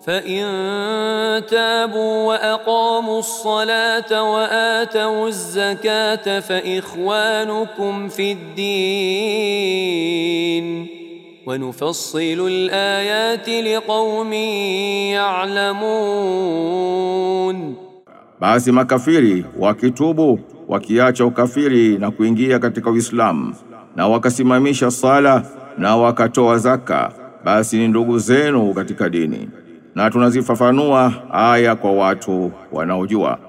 فإن تابوا وأقاموا الصلاة وآتوا الزكاة فإخوانكم في الدين ونفصل الآيات لقوم يعلمون Basi makafiri wakitubu wakiacha ukafiri na kuingia katika Uislamu na wakasimamisha sala na wakatoa zaka basi ni ndugu zenu katika dini na tunazifafanua aya kwa watu wanaojua